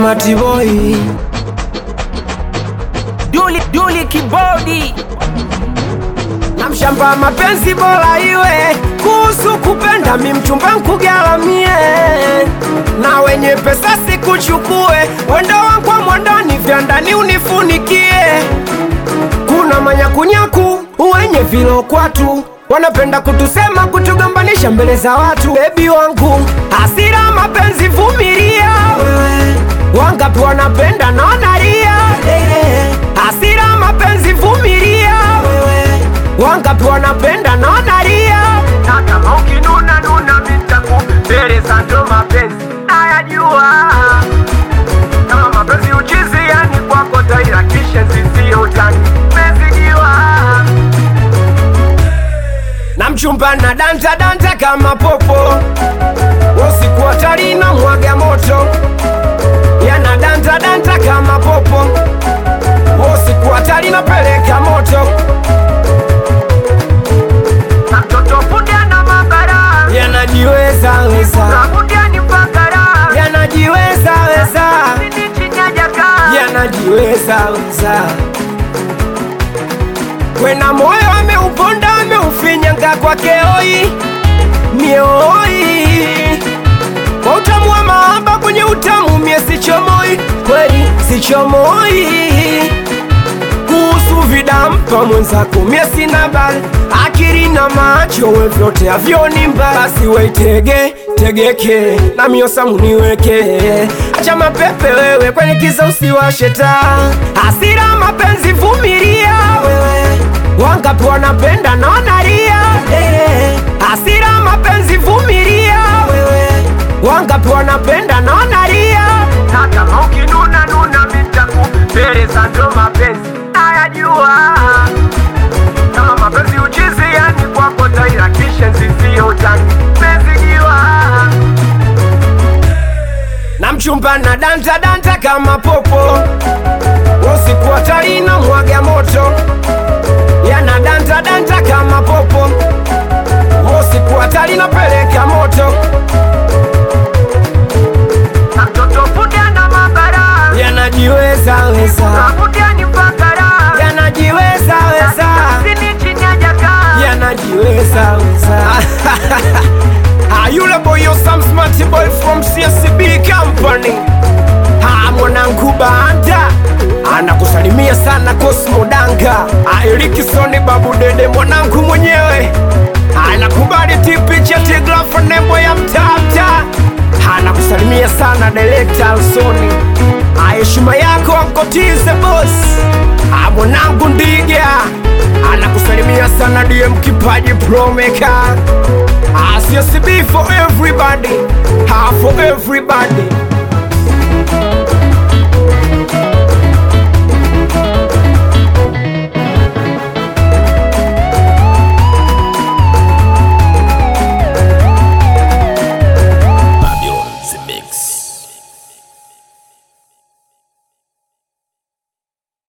smart boy Duli Duli kibodi na mshamba mapenzi bora iwe kuhusu kupenda mi mchumba nkugaramie na wenye pesa sikuchukue wendo wangu wa mwandani vya ndani unifunikie kuna manyakunyaku wenye vilokwatu wanapenda kutusema kutugombanisha mbele za watu bebi wangu hasira mapenzi vumilia wewe wangapi wanapenda na wanalia hasira mapenzi vumilia wewe wangapi wanapenda na wanalia na kama ukinuna nuna mitaku mbele za ndo mapenzi nayajua kama mapenzi uchizi yani kwako taira kisha zizio utani mezidiwa na mchumba na danta danta kama popo usiku hatari na mwaga moto yana danta danta kama popo usiku hatari napeleka moto na mtoto fundi ana mabara yanajiweza weza fundi mpakara yanajiweza weza yanajiweza weza kwena moyo ameuponda ameufinyanga kwake oi mioi kwa utamu wa mahaba kwenye utamu mie sichomoi kweli sichomoi kuhusu vidampa mwenzako mie sina bali akili na macho we vyote avyoni mbali basi weitege tegeke na miosamu niweke acha mapepe wewe kwenye kiza usiwashe taa hasira mapenzi vumilia wewe wangapi wanapenda na wanalia hasira mapenzi vumilia wewe wangapi wanapenda na wanalia na kama ukinuna nuna mitaku mbele za ndo mapenzi nayajua kama mapenzi uchizi yani kwako taira kisha nzizio utani mezidiwa na mchumba na danta danta kama popo usiku hatari na mwaga moto yana danta danta kama popo usiku hatari napeleka moto na mtoto fundi ana mabara yanajiweza weza yanajiweza weza yanajiweza weza Ah, yule boy yo some smart boy from CSB company Ah, mwanangu banda anakusalimia sana Cosmo Danga Ah, Erikson babu dede mwanangu mwenyewe anakubali tipicha tigrafa nembo ya mtata anakusalimia sana director Alsoni Ah, heshima yako ankotize boss Ah, mwanangu ndiga anakusalimia sana DM kipaji promeka Ah, CSB for everybody ah, for everybody